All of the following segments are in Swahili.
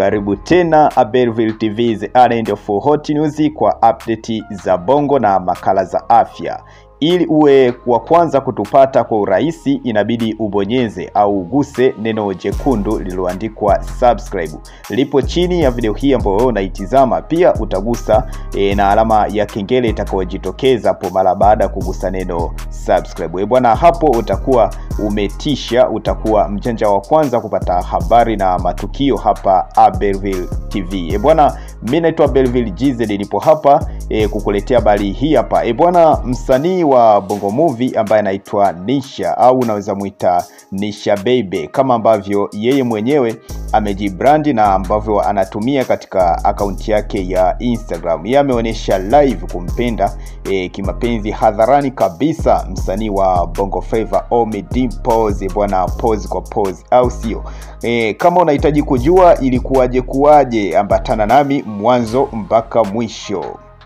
Karibu tena Abelville TV the island of hot news kwa update za bongo na makala za afya. Ili uwe wa kwanza kutupata kwa urahisi, inabidi ubonyeze au uguse neno jekundu lililoandikwa subscribe, lipo chini ya video hii ambayo wewe unaitizama. Pia utagusa e, na alama ya kengele itakayojitokeza hapo mara baada ya kugusa neno subscribe. E bwana, hapo utakuwa umetisha, utakuwa mjanja wa kwanza kupata habari na matukio hapa Abelville TV. E bwana, mimi naitwa Abelville GZ, nipo hapa e, kukuletea habari hii hapa. E bwana, msanii wa Bongo Movie ambaye anaitwa Nisha au unaweza muita Nisha Baby kama ambavyo yeye mwenyewe amejibrandi na ambavyo anatumia katika akaunti yake ya Instagram. Yeye ameonyesha live kumpenda e, kimapenzi hadharani kabisa msanii wa Bongo Flava Ommy Dimpoz bwana, pose kwa pose, au sio? E, kama unahitaji kujua ilikuwaje kuwaje, ambatana nami mwanzo mpaka mwisho.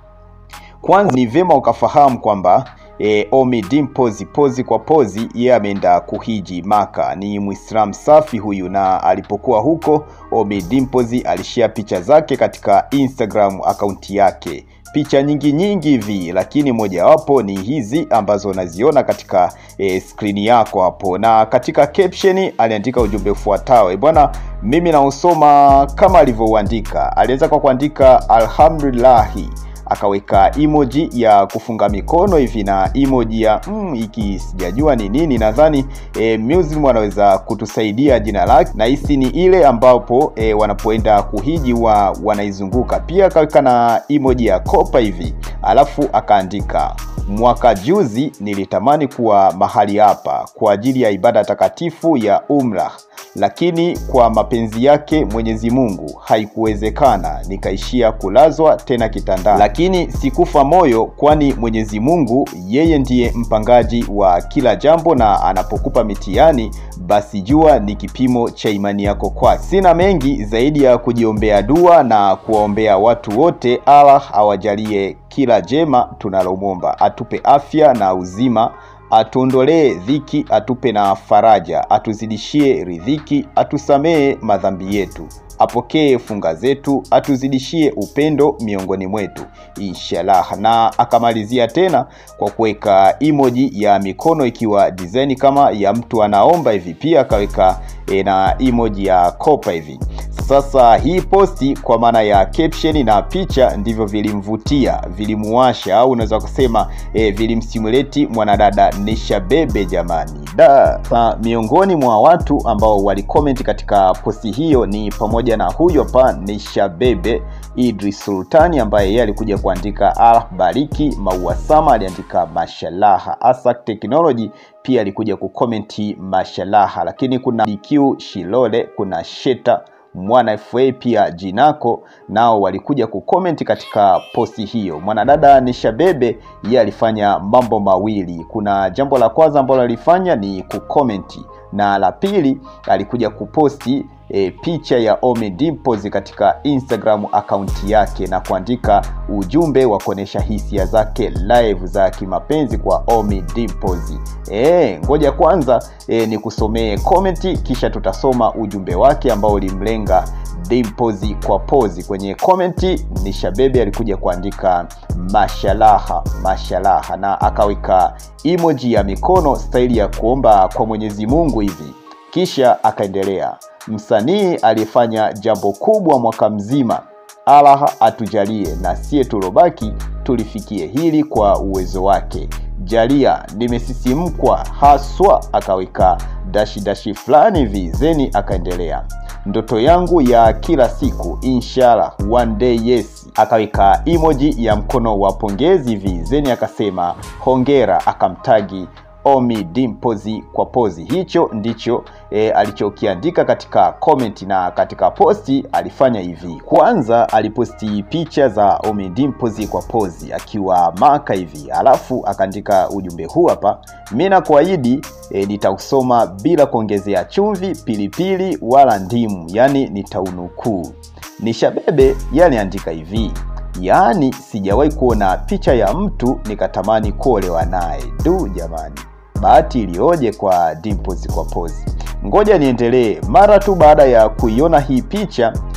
Kwanza ni vyema ukafahamu kwamba E, Ommy Dimpoz pozi kwa pozi, yeye ameenda kuhiji Maka. Ni Muislamu safi huyu, na alipokuwa huko Ommy Dimpoz alishare picha zake katika Instagram akaunti yake, picha nyingi nyingi hivi, lakini mojawapo ni hizi ambazo unaziona katika e, skrini yako hapo, na katika caption aliandika ujumbe ufuatao. E bwana, mimi nausoma kama alivyouandika. Alianza kwa kuandika alhamdulillahi akaweka emoji ya kufunga mikono hivi na emoji ya mm, iki sijajua ni nini. Nadhani e, Muslim wanaweza kutusaidia jina lake, na hisi ni ile ambapo e, wanapoenda kuhiji wa wanaizunguka. Pia akaweka na emoji ya kopa hivi, alafu akaandika mwaka juzi nilitamani kuwa mahali hapa kwa ajili ya ibada takatifu ya umrah lakini kwa mapenzi yake Mwenyezi Mungu haikuwezekana, nikaishia kulazwa tena kitandani. Lakini sikufa moyo, kwani Mwenyezi Mungu yeye ndiye mpangaji wa kila jambo, na anapokupa mitihani basi jua ni kipimo cha imani yako kwake. Sina mengi zaidi ya kujiombea dua na kuwaombea watu wote, Allah awajalie kila jema tunalomwomba, atupe afya na uzima atuondolee dhiki, atupe na faraja, atuzidishie riziki, atusamee madhambi yetu, apokee funga zetu, atuzidishie upendo miongoni mwetu inshallah. Na akamalizia tena kwa kuweka emoji ya mikono ikiwa design kama ya mtu anaomba hivi, pia akaweka e, na emoji ya kopa hivi. Sasa hii posti kwa maana ya caption na picha ndivyo vilimvutia, vilimuwasha au unaweza kusema e, vilimstimulate mwanadada Nisha Bebe jamani da. Sa, miongoni mwa watu ambao walicomment katika posti hiyo ni pamoja na huyo hapa Nisha Bebe Idris Sultani ambaye yeye alikuja kuandika Allah bariki Maua Sama aliandika mashallah. Asak Technology pia alikuja kukomenti mashallah, lakini kuna DQ Shilole, kuna Sheta Mwana FA pia Jinako nao walikuja kukomenti katika posti hiyo. Mwanadada Nisha Bebe yeye alifanya mambo mawili. Kuna jambo la kwanza ambalo alifanya ni kukomenti, na la pili alikuja kuposti e, picha ya Ommy Dimpoz katika Instagram akaunti yake na kuandika ujumbe wa kuonesha hisia zake live za kimapenzi kwa Ommy Dimpoz. E, ngoja kwanza e, ni kusomee komenti kisha tutasoma ujumbe wake ambao ulimlenga Dimpoz kwa pozi. Kwenye komenti Nisha Bebe alikuja kuandika mashalaha mashalaha, na akaweka emoji ya mikono staili ya kuomba kwa Mwenyezi Mungu hivi, kisha akaendelea msanii aliyefanya jambo kubwa mwaka mzima, Allah atujalie na sie tulobaki tulifikie hili kwa uwezo wake. Jalia, nimesisimkwa haswa. Akaweka dashi dashi fulani hivi zeni, akaendelea ndoto yangu ya kila siku inshallah one day yes. Akaweka emoji ya mkono wa pongezi hivi zeni, akasema hongera, akamtagi Ommy Dimpoz kwa pozi. Hicho ndicho e, alichokiandika katika comment, na katika posti alifanya hivi. Kwanza aliposti picha za Ommy Dimpoz kwa pozi akiwa Maka hivi, alafu akaandika ujumbe huu hapa, mimi nakuahidi e, nitausoma bila kuongezea chumvi, pilipili wala ndimu, yani nitaunukuu. Nisha Bebe yaliandika hivi yaani sijawahi kuona picha ya mtu nikatamani kuolewa naye. Du jamani, bahati iliyoje kwa Dimpoz kwa pozi. Ngoja niendelee. Mara tu baada ya kuiona hii picha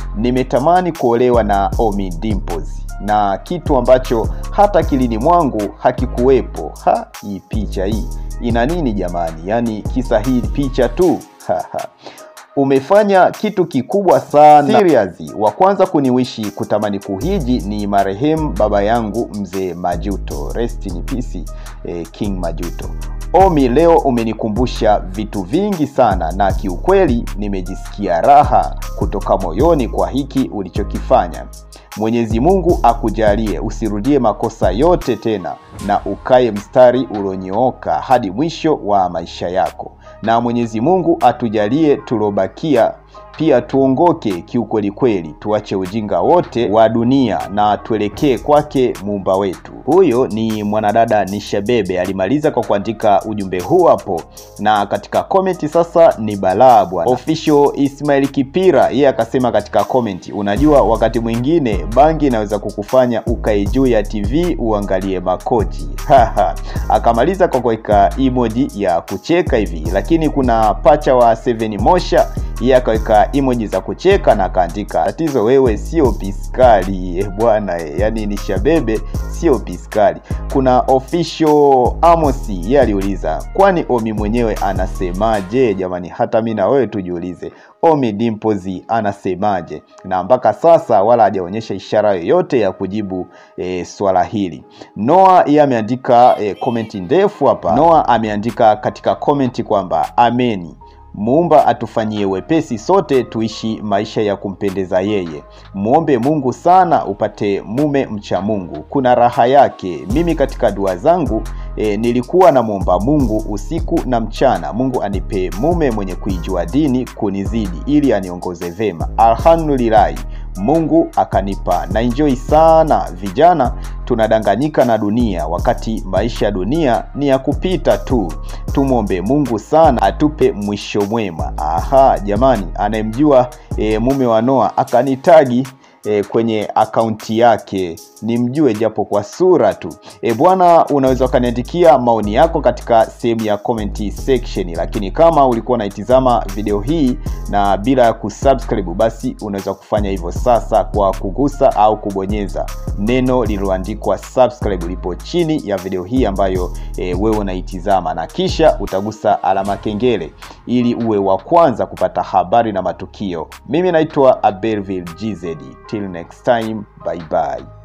nimetamani kuolewa na Ommy Dimpoz na kitu ambacho hata kilini mwangu hakikuwepo. Ha, hii picha hii ina nini jamani? Yaani kisa hii picha tu umefanya kitu kikubwa sana seriously. Wa kwanza kuniwishi kutamani kuhiji ni marehemu baba yangu mzee Majuto, rest in peace, eh, King Majuto. Ommy, leo umenikumbusha vitu vingi sana na kiukweli nimejisikia raha kutoka moyoni kwa hiki ulichokifanya. Mwenyezi Mungu akujalie usirudie makosa yote tena na ukae mstari ulionyooka hadi mwisho wa maisha yako, na Mwenyezi Mungu atujalie tulobakia pia tuongoke kiukweli kweli, tuache ujinga wote wa dunia na tuelekee kwake muumba wetu. Huyo ni mwanadada Nisha Bebe, alimaliza kwa kuandika ujumbe huu hapo, na katika komenti sasa ni balaa bwana. Official Ismail Kipira yeye akasema katika komenti, unajua wakati mwingine bangi inaweza kukufanya ukae juu ya TV uangalie makochi haha. Akamaliza kwa kuweka emoji ya kucheka hivi, lakini kuna pacha wa Seven Mosha yeye akaweka emoji za kucheka na akaandika tatizo wewe sio piskali eh bwana eh, yani ni Shabebe sio piskali. Kuna official Amosi yeye aliuliza kwani Ommy mwenyewe anasemaje? Jamani, hata mi na wewe tujiulize, Ommy Dimpoz anasemaje? Na mpaka sasa wala hajaonyesha ishara yoyote ya kujibu e, swala hili. Noah yeye ameandika e, komenti ndefu hapa. Noah ameandika katika komenti kwamba ameni Muumba atufanyie wepesi sote tuishi maisha ya kumpendeza yeye. Muombe Mungu sana upate mume mcha Mungu, kuna raha yake. Mimi katika dua zangu e, nilikuwa namwomba Mungu usiku na mchana, Mungu anipe mume mwenye kuijua dini kunizidi, ili aniongoze vema. Alhamdulillahi, Mungu akanipa na enjoy sana. Vijana tunadanganyika na dunia, wakati maisha ya dunia ni ya kupita tu. Tumwombe Mungu sana atupe mwisho mwema. Aha, jamani, anayemjua e, mume wa Noah akanitagi e, kwenye akaunti yake nimjue japo kwa sura tu. E bwana, unaweza ukaniandikia maoni yako katika sehemu ya comment section, lakini kama ulikuwa unaitizama video hii na bila ya kusubscribe, basi unaweza kufanya hivyo sasa kwa kugusa au kubonyeza neno lililoandikwa subscribe lipo chini ya video hii ambayo e, wewe unaitizama, na kisha utagusa alama kengele ili uwe wa kwanza kupata habari na matukio. Mimi naitwa Aberville GZ. Till next time, bye bye.